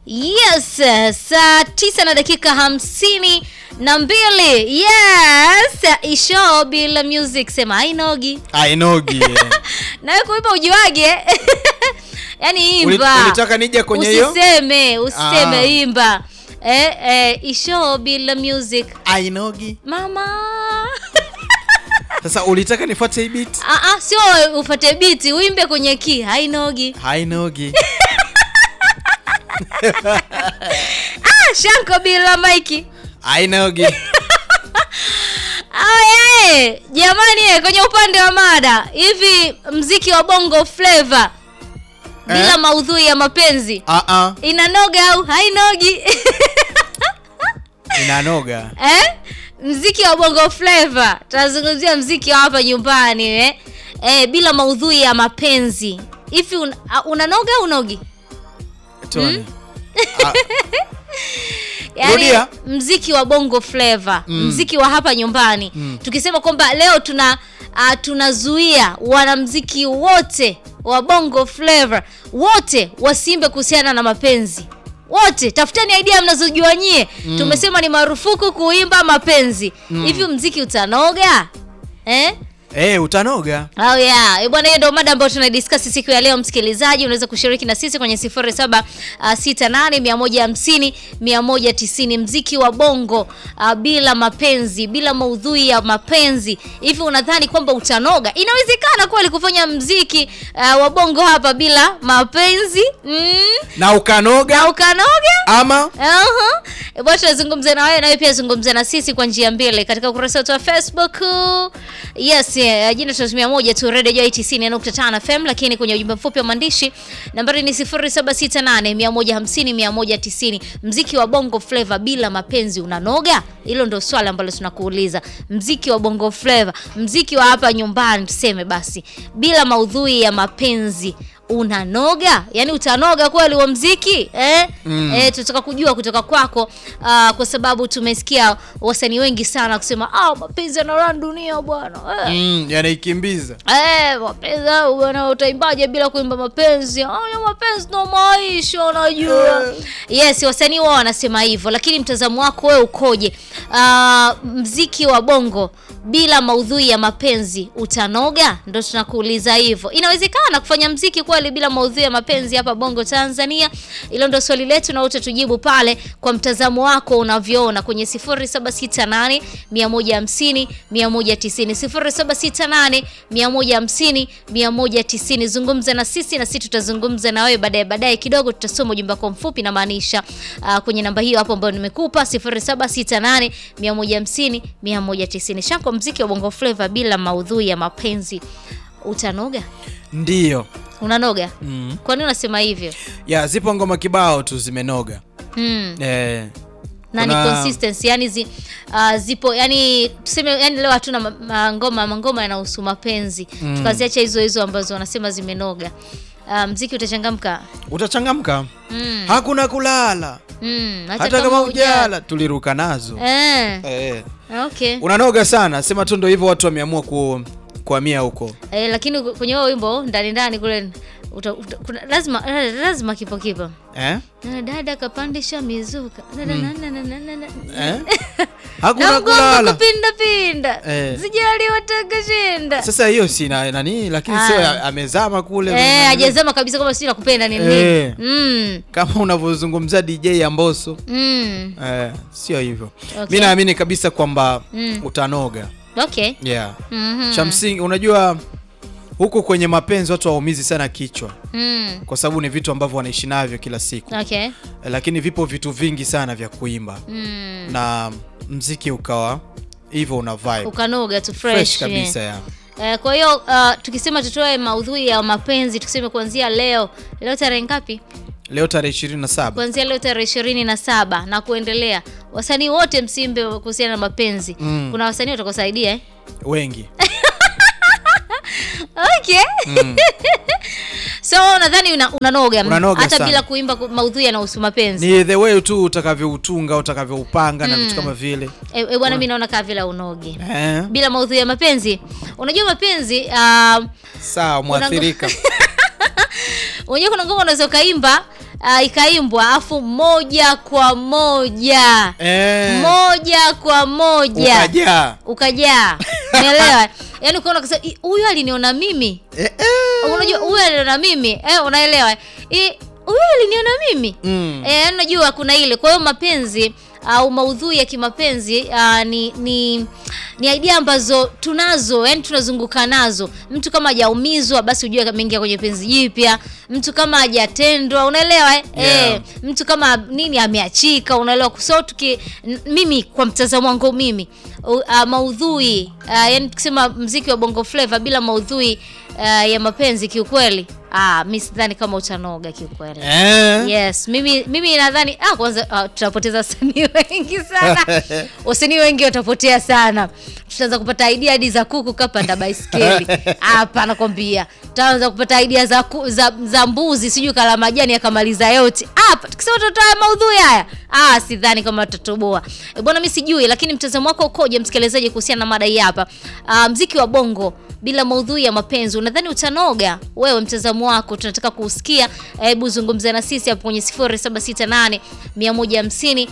Yes, saa tisa na dakika hamsini na mbili. Yes, isho bila music sema hainogi. Ainogi. Nawe kuipa ujiwage yaani Uli- imba. ulitaka nije kwenye hiyo? Usiseme, usiseme Ah. imba. Eh, eh, isho bila music. Ainogi. Mama. Sasa ulitaka nifuate hii beat? Ah, ah, sio ufate biti, uimbe kwenye key, hainogi. Hainogi. Ah, Shanko bila maiki. Hainogi. Aye, jamani eh, kwenye upande wa mada hivi mziki wa bongo flava bila Eh? maudhui ya mapenzi Ah ah. inanoga au hainogi Inanoga. eh? mziki wa bongo flava tunazungumzia mziki wa hapa nyumbani eh? Eh, bila maudhui ya mapenzi hivi un, ah, unanoga au unogi Tony. Ah, Yaani, Rudia. mziki wa bongo flava Mm. mziki wa hapa nyumbani Mm. tukisema kwamba leo tuna uh, tunazuia wanamziki wote wa bongo flava wote wasiimbe kuhusiana na mapenzi wote tafuteni idea mnazojua nyie Mm. tumesema ni marufuku kuimba mapenzi Mm. hivi mziki utanoga eh? Eh, utanoga. Oh yeah. Eh, Bwana hiyo ndio mada ambayo tunadiscuss siku ya leo msikilizaji, unaweza kushiriki na sisi kwenye 0768 150 mziki wa bongo uh, bila mapenzi, bila maudhui ya mapenzi. Hivi unadhani kwamba utanoga? Inawezekana kweli kufanya mziki uh, wa bongo hapa bila mapenzi? Mm? Na ukanoga Na ukanoga? ama Aha. E, Bwana tunazungumza na wewe na wewe pia zungumza na sisi kwa njia mbili katika ukurasa wetu wa Facebook. Yes, eh, jina tunatumia moja tu Radio Joy 90.5 FM lakini kwenye ujumbe mfupi wa maandishi nambari ni 0768 150 190. Mziki wa Bongo Flava bila mapenzi unanoga? Hilo ndio swali ambalo tunakuuliza. Mziki wa Bongo Flava, mziki wa hapa nyumbani tuseme basi, bila maudhui ya mapenzi unanoga yaani utanoga kweli wa mziki eh? Mm. Eh, tutaka kujua kutoka kwako ah, kwa sababu tumesikia wasanii wengi sana kusema ah, mapenzi yanaran dunia bwana eh. mm, yanaikimbiza. Eh, mapenzi hayo bwana utaimbaje bila kuimba mapenzi haya mapenzi ndo maisha unajua yes wasanii wao wanasema hivyo lakini mtazamo wako wewe ukoje Ah, mziki wa bongo bila maudhui ya mapenzi utanoga ndo tunakuuliza hivyo inawezekana kufanya mziki kweli bila maudhui ya mapenzi hapa bongo tanzania hilo ndo swali letu na wote tujibu pale kwa mtazamo wako unavyoona kwenye 0768 150 190 0768 150 190 zungumza na sisi na sisi tutazungumza na wewe baadaye baadaye kidogo tutasoma ujumbe wako mfupi na maanisha uh, kwenye namba hiyo hapo ambayo nimekupa 0768 150 190 shako mziki wa bongo flava bila maudhui ya mapenzi utanoga Ndiyo. unanoga Mm. kwa nini unasema hivyo Ya, zipo ngoma kibao tu zimenoga. hmm. Eh, na ni Kuna- consistency yani zi, uh, zipo yani tuseme yani leo hatuna ma- ma- ngoma mangoma yanahusu mapenzi Mm. tukaziacha hizo hizo ambazo wanasema zimenoga uh, mziki utachangamka utachangamka. mm. Hakuna kulala. mm. Hata kama ujala tuliruka nazo. eh. Eh. okay Unanoga sana. Sema tu ndo hivyo watu wameamua ku kuhamia huko. eh, lakini kwenye huo wimbo ndani ndani kule uta, uta, kuna, lazima lazima kipo kipo Eh? Na dada kapandisha mizuka Dada na- na- na- na- na- na- Eh? na Hakuna mgongo kulala. kupinda pinda Eh. sijali watakashinda Sasa hiyo si na nani lakini Ah. sio ya- amezama kule. Eh, hajazama kabisa kwamba sijui nakupenda ni nini. Eh. Mm. Kama unavyozungumza DJ Amboso. Mm. Eh, sio hivyo. Okay. Mi naamini kabisa kwamba Mm. utanoga. Okay. Yeah. Mhm. Cha msingi unajua huku kwenye mapenzi watu waumizi sana kichwa Mm. kwa sababu ni vitu ambavyo wanaishi navyo kila siku. Okay. Eh, Lakini vipo vitu vingi sana vya kuimba Mm. na mziki ukawa hivyo una vibe Ukanoga tu fresh. fresh kabisa ya. Eh, kwa hiyo uh, tukisema tutoe maudhui ya mapenzi tuseme kuanzia leo. Leo tarehe ngapi? Leo tarehe 27. Kuanzia leo tarehe ishirini na saba na kuendelea. Wasanii wote msimbe kuhusiana na mapenzi. Mm. Kuna wasanii watakosaidia eh? Wengi. Okay. Mm. So nadhani una, unanoga Unanoga hata sana. bila kuimba ku- maudhui yanahusu mapenzi. Ni the way tu utakavyoutunga, utakavyoupanga na vitu kama vile. E, e, bwana mimi naona kaa vile unoge. Eh. bila maudhui ya mapenzi unajua mapenzi uh, Sawa, mwathirika. unajua kuna ngoma unaweza ukaimba uh, ikaimbwa afu moja kwa moja Eh, moja kwa moja ukajaa. ukajaa umeelewa yaani ukaona kasa "Ih, huyu aliniona mimi Eh, eh. unajua huyu aliniona mimi eh, unaelewa Ih, huyu aliniona mimi Mm. eh, yaani unajua kuna ile kwa hiyo mapenzi au maudhui ya kimapenzi uh, ni ni ni idea ambazo tunazo yani tunazunguka nazo mtu kama hajaumizwa basi ujue ameingia kwenye penzi jipya mtu kama hajatendwa unaelewa eh? Yeah. eh mtu kama nini ameachika unaelewa so tuki n- mimi kwa mtazamo wangu mimi u- uh, maudhui uh, yani tukisema mziki wa bongo flava bila maudhui uh, ya mapenzi kiukweli ah, mi sidhani kama utanoga kiukweli Eh. yes mimi mimi nadhani ah, kwanza ah, tutapoteza wasanii wengi sana wasanii wengi watapotea sana tutaanza kupata idea hadi za kuku kapanda baiskeli hapa nakwambia tutaanza kupata idea za, ku, za, za mbuzi sijui kala majani akamaliza yote hapa tukisema tutatoa maudhui haya ah, sidhani kama tutatoboa e, bwana mi sijui lakini mtazamo wako ukoje msikilizaji kuhusiana na mada hii hapa ah, mziki wa bongo bila maudhui ya mapenzi unadhani utanoga wewe mtazamo wako tunataka kuusikia hebu zungumza na sisi hapo kwenye 0768 150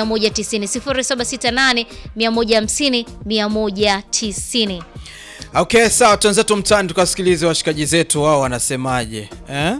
190 0768 150 190 Okay, sawa, tuanze mtaani tukasikilize washikaji zetu wao wanasemaje eh?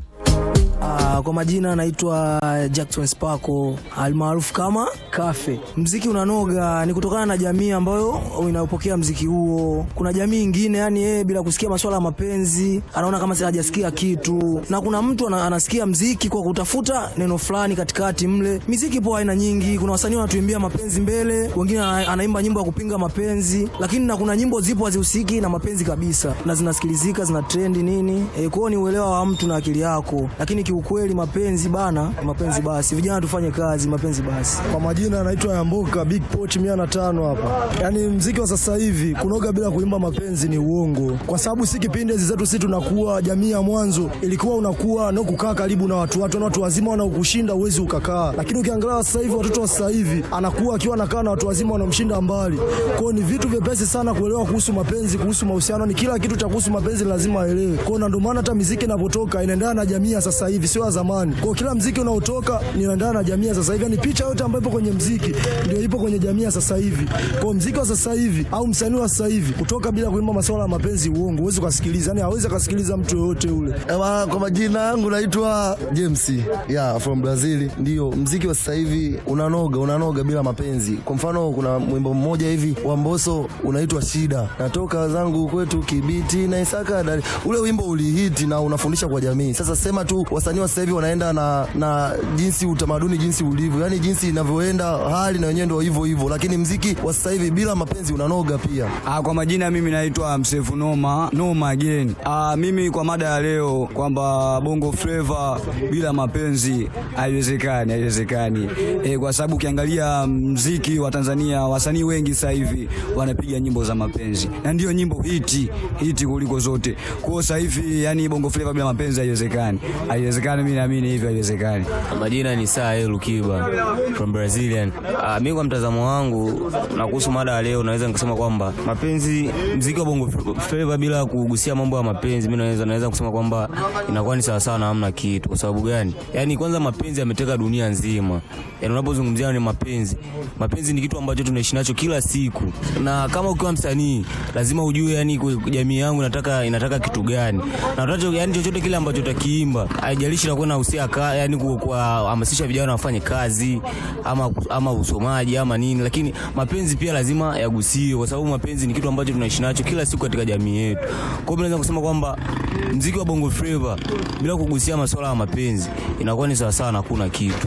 Ah, kwa majina anaitwa Jackson Sparko almaarufu kama Kafe. Mziki unanoga ni kutokana na jamii ambayo inayopokea mziki huo. Kuna jamii ingine yani yeye bila kusikia masuala ya mapenzi anaona kama si hajasikia kitu, na kuna mtu ana, anasikia mziki kwa kutafuta neno fulani katikati mle. Miziki po aina nyingi, kuna wasanii wanatuimbia mapenzi mbele, wengine ana- anaimba nyimbo ya kupinga mapenzi, lakini na kuna nyimbo zipo hazihusiki na mapenzi kabisa na zinasikilizika zina trendi nini. E, kwao ni uelewa wa mtu na akili yako, lakini kiukweli mapenzi bana, mapenzi basi, vijana tufanye kazi, mapenzi basi. Kwa majina anaitwa Yamboka Big Poch mia na tano hapa. Yaani mziki wa sasa hivi kunoga bila kuimba mapenzi ni uongo, kwa sababu si kipindi hizi zetu, si tunakuwa jamii ya mwanzo ilikuwa unakuwa na kukaa karibu na watu watu na watu wazima wanaokushinda uwezi ukakaa, lakini ukiangalia sasa hivi watoto wa sasa hivi anakuwa akiwa anakaa na watu wazima wanamshinda mbali. Kwa hiyo ni vitu vyepesi sana kuelewa kuhusu mapenzi, kuhusu mahusiano, ni kila kitu cha kuhusu mapenzi lazima aelewe. Kwa hiyo na ndio maana hata miziki inapotoka inaendana na jamii ya sasa hivi, sio ya zamani. Kwa hiyo kila mziki unaotoka ni unaendana na jamii ya sasa hivi, yani picha yote ambayo ipo kwenye mziki ndio ipo kwenye jamii ya sasa hivi. Kwa hiyo mziki wa sasa hivi au msanii wa sasa hivi kutoka bila kuimba masuala ya mapenzi, uongo, huwezi ukasikiliza, yani hawezi akasikiliza mtu yoyote ule. Ewa, kwa majina yangu naitwa James yeah, from Brazil. Ndio mziki wa sasa hivi unanoga, unanoga bila mapenzi. Kwa mfano, kuna mwimbo mmoja hivi wa Mbosso unaitwa Shida, natoka zangu kwetu Kibiti na Isaka Dar. Ule wimbo ulihiti na unafundisha kwa jamii. Sasa sema tu wasanii wa sasa hivi wanaenda na, na jinsi utamaduni jinsi ulivyo, yani jinsi inavyoenda hali na wenyewe ndio hivyo hivyo, lakini mziki wa sasa hivi bila mapenzi unanoga pia. Ah, kwa majina mimi naitwa Msefu Noma Noma again. Ah, mimi kwa mada ya leo kwamba Bongo Flava bila mapenzi haiwezekani, haiwezekani. E, kwa sababu ukiangalia mziki wa Tanzania wasanii wengi sasa hivi wanapiga nyimbo za mapenzi na ndio nyimbo hiti hiti kuliko zote. Kwa hiyo sasa hivi yani Bongo Flava bila mapenzi haiwezekani, haiwezekani. Mimi naamini hivyo, haiwezekani. Majina ni Saa Lukiba from Brazilian. Ah, mimi kwa mtazamo wangu na kuhusu mada ya leo naweza nikasema kwamba mapenzi, mziki wa Bongo Flava bila kugusia mambo ya mapenzi, mimi naweza naweza kusema kwamba inakuwa ni sawa sawa na hamna kitu. Kwa sababu gani? Yaani kwanza mapenzi yameteka dunia nzima. Yaani unapozungumzia ni mapenzi, mapenzi ni kitu ambacho tunaishi nacho kila siku, na kama ukiwa msanii lazima ujue yani ku- jamii yangu inataka inataka kitu gani, na utacho yani chochote kile ambacho utakiimba, haijalishi na kwenda usia ka, yani ku- kuwahamasisha vijana wafanye kazi ama ama usomaji ama nini, lakini mapenzi pia lazima yagusiwe, kwa sababu mapenzi ni kitu ambacho tunaishi nacho kila siku katika jamii yetu. Kwa hiyo mimi naweza kusema kwamba mziki wa Bongo Flava bila kugusia masuala ya mapenzi inakuwa ni sawa sawa na hakuna kitu.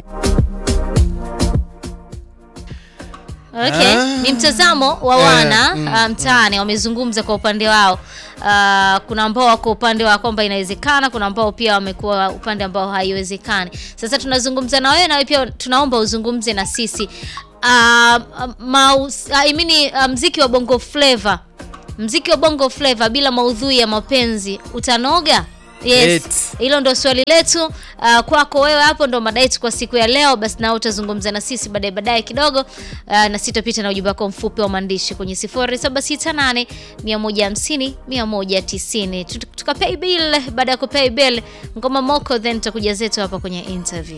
Okay. Ni mtazamo wa wana ah, mtaani wamezungumza kwa upande wao. Ah, kuna ambao wako upande wa kwamba inawezekana, kuna ambao pia wamekuwa upande ambao haiwezekani. Sasa tunazungumza na wewe na wewe pia tunaomba uzungumze na sisi. Ah, maus, I mean, ah, mziki wa Bongo Flava. Mziki wa Bongo Flava bila maudhui ya mapenzi utanoga? Yes, Eti. hilo ndo swali letu uh, kwako wewe hapo ndo mada yetu kwa siku ya leo. Basi nao utazungumza na sisi baadaye baadaye kidogo uh, na sitapita na ujumbe wako mfupi wa maandishi kwenye 0768 150 190 Tut- tukapay bill. Baada ya kupay bill ngoma moko, then tutakuja zetu hapa kwenye interview.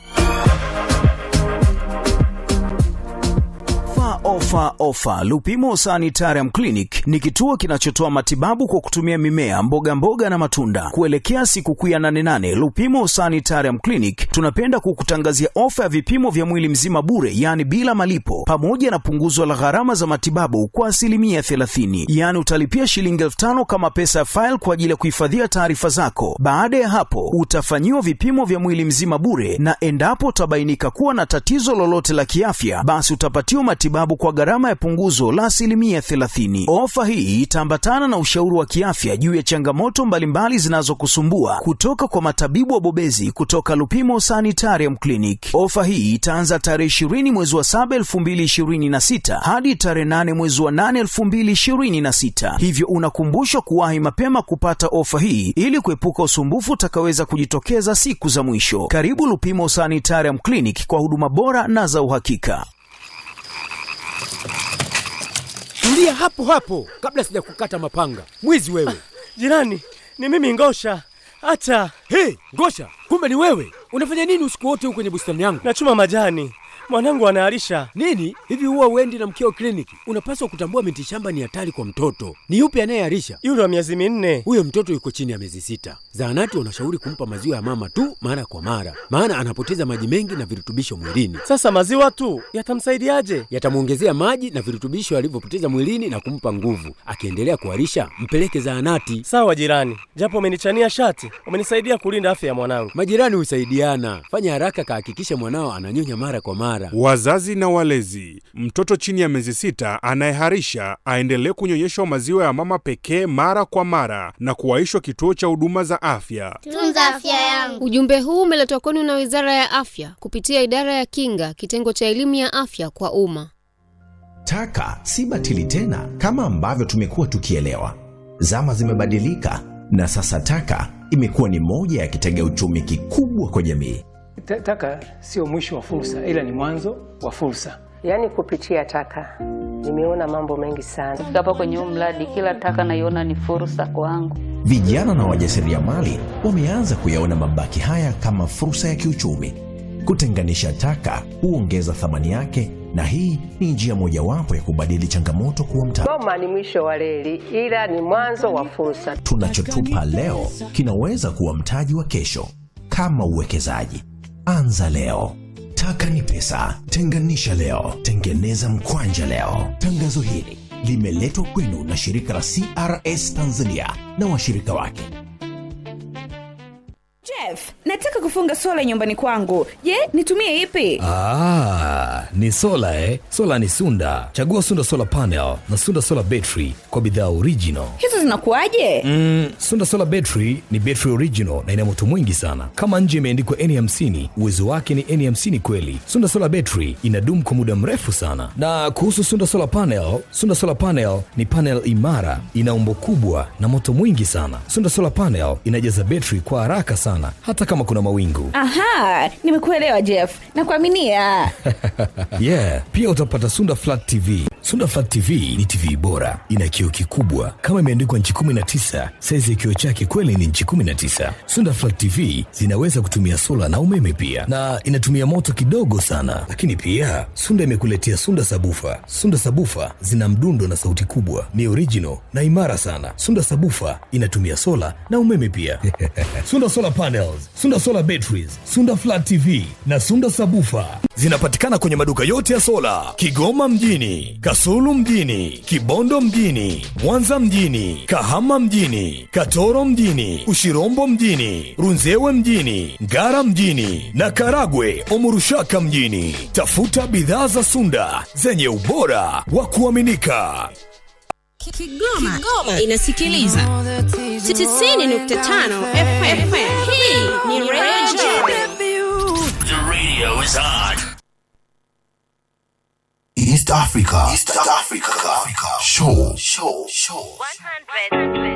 Ofa, ofa, ofa! Lupimo Sanitarium Clinic ni kituo kinachotoa matibabu kwa kutumia mimea, mboga mboga na matunda. Kuelekea sikukuu ya 88 Lupimo Sanitarium Clinic tunapenda kukutangazia ofa ya vipimo vya mwili mzima bure, yaani bila malipo, pamoja na punguzo la gharama za matibabu kwa asilimia 30. Yaani utalipia shilingi elfu tano kama pesa ya file kwa ajili ya kuhifadhia taarifa zako. Baada ya hapo, utafanyiwa vipimo vya mwili mzima bure, na endapo utabainika kuwa na tatizo lolote la kiafya, basi utapatiwa matibabu kwa gharama ya punguzo la asilimia 30. Ofa hii itaambatana na ushauri wa kiafya juu ya changamoto mbalimbali zinazokusumbua kutoka kwa matabibu wabobezi kutoka Lupimo Sanitarium Clinic. Ofa hii itaanza tarehe 20 mwezi wa 7 2026 hadi tarehe 8 mwezi wa 8 2026, hivyo unakumbushwa kuwahi mapema kupata ofa hii ili kuepuka usumbufu utakaweza kujitokeza siku za mwisho. Karibu Lupimo Sanitarium Clinic kwa huduma bora na za uhakika. Tulia hapo hapo kabla sija kukata mapanga. Mwizi wewe! Jirani, ni mimi Ngosha. Hata Hey, Ngosha, kumbe ni wewe! Unafanya nini usiku wote huko kwenye bustani yangu? nachuma majani, mwanangu anaharisha. Nini hivi, huwa uendi na mkeo kliniki? Unapaswa kutambua miti shamba ni hatari kwa mtoto. Ni yupi anayeharisha? Yule wa miezi minne. Huyo mtoto yuko chini ya miezi sita. Zahanati wanashauri kumpa maziwa ya mama tu mara kwa mara, maana anapoteza maji mengi na virutubisho mwilini. Sasa maziwa tu yatamsaidiaje? Yatamwongezea maji na virutubisho alivyopoteza mwilini na kumpa nguvu. Akiendelea kuharisha, mpeleke zahanati. Sawa jirani, japo umenichania shati, umenisaidia kulinda afya ya mwanangu. Majirani husaidiana. Fanya haraka, kahakikishe mwanao ananyonya mara kwa mara. Wazazi na walezi, mtoto chini ya miezi sita anayeharisha aendelee kunyonyeshwa maziwa ya mama pekee mara kwa mara na kuwaishwa kituo cha huduma za afya. Tunza afya yangu. Ujumbe huu umeletwa kwenu na Wizara ya Afya kupitia Idara ya Kinga, kitengo cha elimu ya afya kwa umma. Taka si batili tena kama ambavyo tumekuwa tukielewa. Zama zimebadilika na sasa taka imekuwa ni moja ya kitega uchumi kikubwa kwa jamii. Ta- Taka sio mwisho wa fursa, ila ni mwanzo wa fursa. Yaani kupitia taka nimeona mambo mengi sana. Kufika hapa kwenye huu mradi, kila taka naiona ni fursa kwangu. Vijana na wajasiriamali wameanza kuyaona mabaki haya kama fursa ya kiuchumi. Kutenganisha taka huongeza thamani yake, na hii ni njia mojawapo ya kubadili changamoto kuwa mtaji. Goma ni mwisho wa reli, ila ni mwanzo wa fursa. Tunachotupa leo kinaweza kuwa mtaji wa kesho. Kama uwekezaji, anza leo. Taka ni pesa, tenganisha leo, tengeneza mkwanja leo. Tangazo hili limeletwa kwenu na shirika la CRS Tanzania na washirika wake. Jeff, nataka kufunga sola nyumbani kwangu. Je, nitumie ipi? Ah, ni sola eh? Sola ni Sunda. Chagua Sunda Solar Panel na Sunda Solar Battery kwa bidhaa original. Hizo zinakuwaje? Mm, Sunda Solar Battery ni battery original na ina moto mwingi sana. Kama nje imeandikwa N50, uwezo wake ni N50 kweli. Sunda Solar Battery inadumu kwa muda mrefu sana. Na kuhusu Sunda Solar Panel, Sunda Solar Panel ni panel imara, ina umbo kubwa na moto mwingi sana. Sunda Solar Panel inajaza battery kwa haraka sana hata kama kuna mawingu. Aha, nimekuelewa Jeff. Nakuaminia. yeah, pia utapata Sunda Flat TV. Sunda Flat TV ni TV bora, ina kioo kikubwa kama imeandikwa nchi 19. Saizi ya kioo chake kweli ni nchi 19. Sunda Flat TV zinaweza kutumia sola na umeme pia, na inatumia moto kidogo sana. Lakini pia Sunda imekuletea Sunda Sabufa. Sunda Sabufa zina mdundo na sauti kubwa, ni original na imara sana. Sunda Sabufa inatumia sola na umeme pia. Sunda Solar Panels, Sunda Solar Batteries, Sunda Flat TV na Sunda Sabufa zinapatikana kwenye maduka yote ya sola Kigoma mjini, Kasulu mjini, Kibondo mjini, Mwanza mjini, Kahama mjini, Katoro mjini, Ushirombo mjini, Runzewe mjini, Ngara mjini na Karagwe Omurushaka mjini. Tafuta bidhaa za Sunda zenye ubora wa kuaminika. Kigoma, Kigoma inasikiliza 90.5 FM. Hii ni Radio The radio is on. East Africa. East Africa. Show. Show. Show.